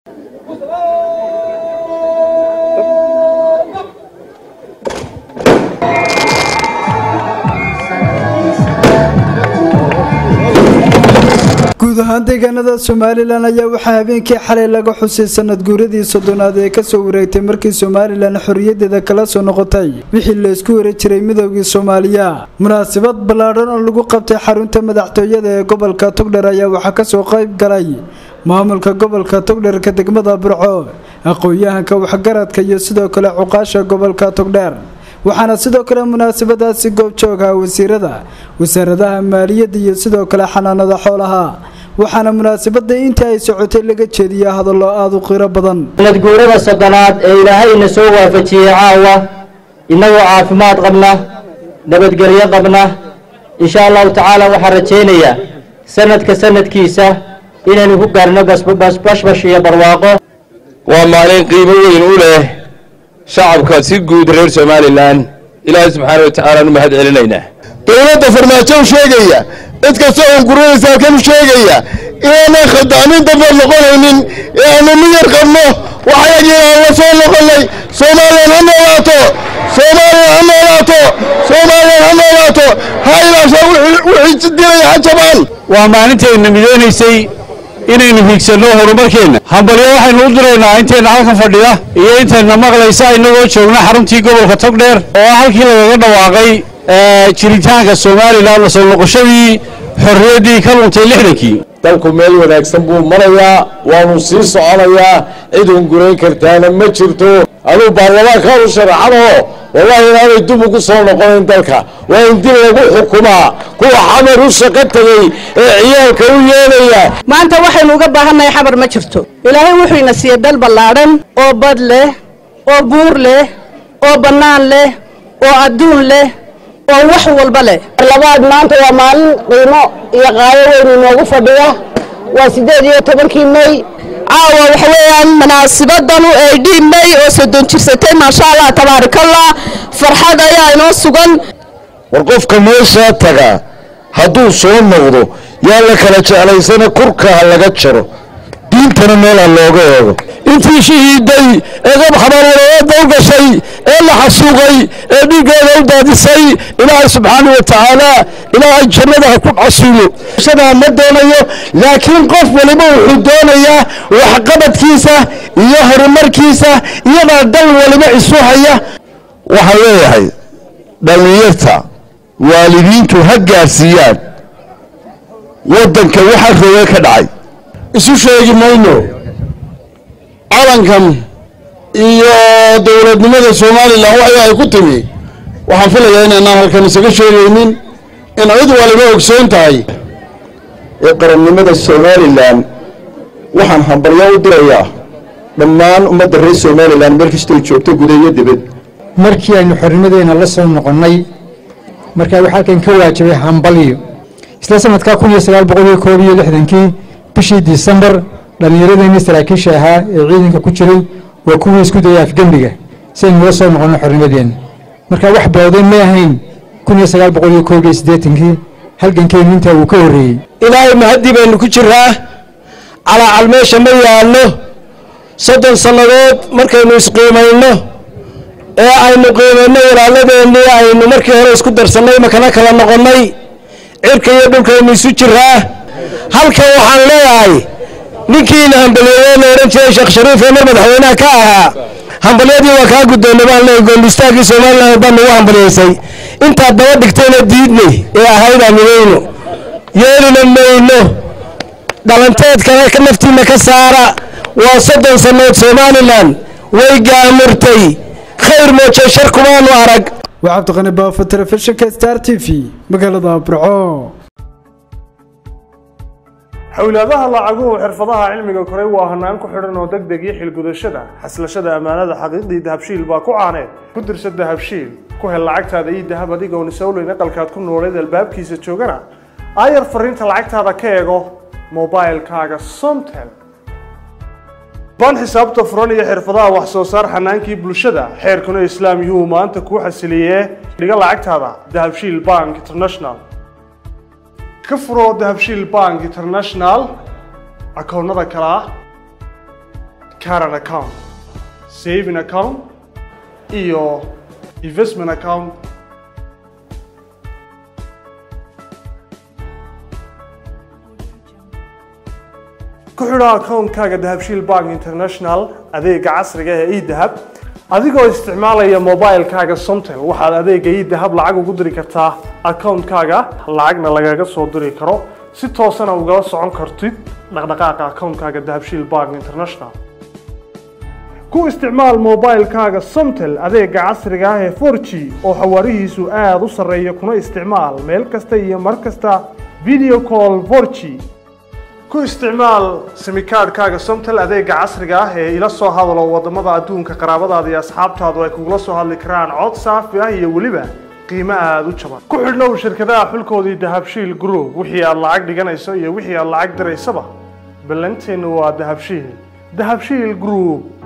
guud ahaan deegaanada somalilan ayaa waxaa habeenkii xalay laga xusay sanad guuradii soddonaad ee kasoo wareegtay markii somalilan xorriyadeeda kala soo noqotay wixii laysku wari jiray midoogii soomaaliya munaasabad ballaadhan oo lagu qabtay xarunta madaxtooyada ee gobolka togdher ayaa waxaa kasoo qayb galay maamulka gobolka togdherka degmada burco aqoon-yahanka waxgaradka iyo sidoo kale cuqaasha gobolka togdheer waxaana sidoo kale munaasabadaasi goobjooga wasiirada wasaaradaha maaliyadda iyo sidoo kale xanaanada xoolaha waxaana munaasabada intii ay socotay laga jeediya hadallo aada u qiro badan sanadguurada soddonaad ee ilaahayna soo waafajiyey caawa innagoo caafimaad qabna nabadgelyo qabna insha allahu tacaala waxaan rajaynayaa sanadka sanadkiisa inaynu ku gaarno bashbash iyo barwaaqo waa maalin qiimo weyn u leh shacabka si guud reer somalilan ilaahay subxaana wa tacaala nu mahad celinaynaa dowladda farmaajo u sheegaya cid kasta oo guraysa halkan u sheegaya inaanay khaldaamin dambe noqonaynin ee aanu miyar qabno waxayagii aan la soo noqonnay soomaaliyan ha noolaato soomaaliyan ha noolaato soomaaliyan ha noolaato ha ilaasha wixii dilaya ha jabaan waa maalintayna midoonaysay inaynu higsanno horumarkeenna hambalyo waxaynu u diraynaa intayna halkan fadhida iyo intayna maqlaysa innagoo joogna xaruntii gobolka togdheer oo ah halkii lagaga dhawaaqay jiritaanka somalilan la soo noqoshadii xorriyaddii ka luntay lixdankii dalku meel wanaagsan buu marayaa waanu sii soconayaa cid hungurayn kartaana ma jirto aduu baarlamaanka u sharaxanoo wallahi inaanay dib ugu soo noqonayn dalka waa in dib lagu xukumaa kuwa xamar u shaqo tegey ee ciyaalka u yeelaya maanta waxaynu uga baahannahay xamar ma jirto ilaahay wuxuu ina siiyey dal ballaadhan oo bad leh oo buur leh oo bannaan leh oo adduun leh oo wax walba leh labaad maanta waa maalin qiimo iyo qaayo weyn inoogu fadhiya waa siddeed iyo tobankii may caawa waxa weeyaan munaasibadanu ay dhiib may oo soddon jirsatay maasha allah tabaarakallah farxad ayaa inoo sugan war qofka meeshaa taga hadduu soo noqdo yaa la kala jeclaysana kurka ha laga jaro diintana meel ha looga eego intii shahiiday ee qab xabaarwalayaadda u gashay ee la xasuuqay ee dhiiggeeda u daadisay ilaahay subxaana wa tacaala ilaahay jannada ha ku casuulo shadaa ma doonayo laakiin qof waliba wuxuu doonayaa waxqabadkiisa iyo horumarkiisa iyadaa dal waliba isu haya waxaan leeyahay dhallinyarta waalidiintu ha gaarsiiyaan waddanka waxa rooge ka dhacay isu sheegi mayno calankan iyo dowladnimada somalilan waxa ay ku timi waxaan filayaa inaanaan halkan isaga sheegaynin in cid waliba ogsoon tahay ee qarannimada somalilan waxaan hambalyo u dirayaa dhammaan ummadda reer somalilan meel kastay joogto guda iyo dibad markii aynu xornimadeena la soo noqonnay markaa waxaa halkan ka waajibay hambalyo isla sanadkaa kun iyo sagaal boqol iyo koob iyo lixdankii bishii disembar dhallinyaradeenii saraakiisha ahaa ee ciidanka ku jiray waa kuwii isku dayay afgembiga si aynu ula soo noqonno xornimadeenna markaa wax bawday ma ahayn kun iyo sagaal boqol iyo koob iyo siddeetankii halgankeennu intaa wuu ka horreeyey ilaahay mahaddi baynu ku jiraa calaacal meesha ma yaallo soddon sannadood markaynu isqiimayno ee aynu qiimayno walaaladeenii aynu markii hore isku darsannay makana kala noqonnay cirka iyo dhulkaynu isu jiraa halkan waxaan leeyahay ninkiina hambaliyeeye la odhan jiray sheekh shariif ee mar madaxweynaha ka ahaa hambalyadii waa kaa guddoonnay baan leeyahay goolistaagii somalilan baa nagu hambaliyaysay intaad daba dhigtayna diidnay ee ahaydaan midayno yeelina mayno dhalanteedkana naftiinna ka saara waa soddon sannood somalilan way gaamurtay khayr mooje shar kumaanu arag waa cabdiqani baafo telefishinka star t v magaalada burco xowlaadaha lacaguhu xirfadaha cilmiga koray waa hanaan ku xidhan oo deg deg iyo xilgudashada xaslashada ammaanada xaqiiqdii dahabshiil baa ku caaneed ku dirsa dahabshiil ku hel lacagtaada iyo dahab adigoon isowleyn aqalkaad ku nooleed albaabkiisa joogana aayar fariinta lacagtaada ka eego mobilkaaga somtel baan xisaabta furan iyo xirfadaha wax soo saar xanaankii bulshada xeerkuna islaam yuu maanta kuu xasiliyee dhiga lacagtaada dahabshiil bank international ka furo dahabshiil bank international akoonnada kale ah current account saving account iyo investment account ku xidho akoonkaaga dahabshiil bank international adeega casriga ee edahab adigoo isticmaalaya mobilekaaga somtel waxaad adeega edahab lacag ugu diri kartaa akoonkaaga lacagna lagaga soo diri karo si toosana ugala socon kartid dhaqdhaqaaqa akoonkaaga dahabshiil bank international ku isticmaal mobilekaaga somtel adeega casriga ah ee 4g oo xawaarihiisu aada u sarreeya kuna isticmaal meel kasta iyo mar kasta video call 4g ku isticmaal simikaadhkaaga somtel adeega casriga ah ee ila soo hadalo wadamada adduunka qaraabadaada iyo asxaabtaadu ay kugula soo hadli karaan cod saafi ah iyo weliba qiimo aada u jaban ku xidhnow shirkadaha xulkoodii dahabshiil group wixii aad lacag dhiganayso iyo wixii aad lacag diraysaba ballanteennu waa dahabshiil dahabshiil group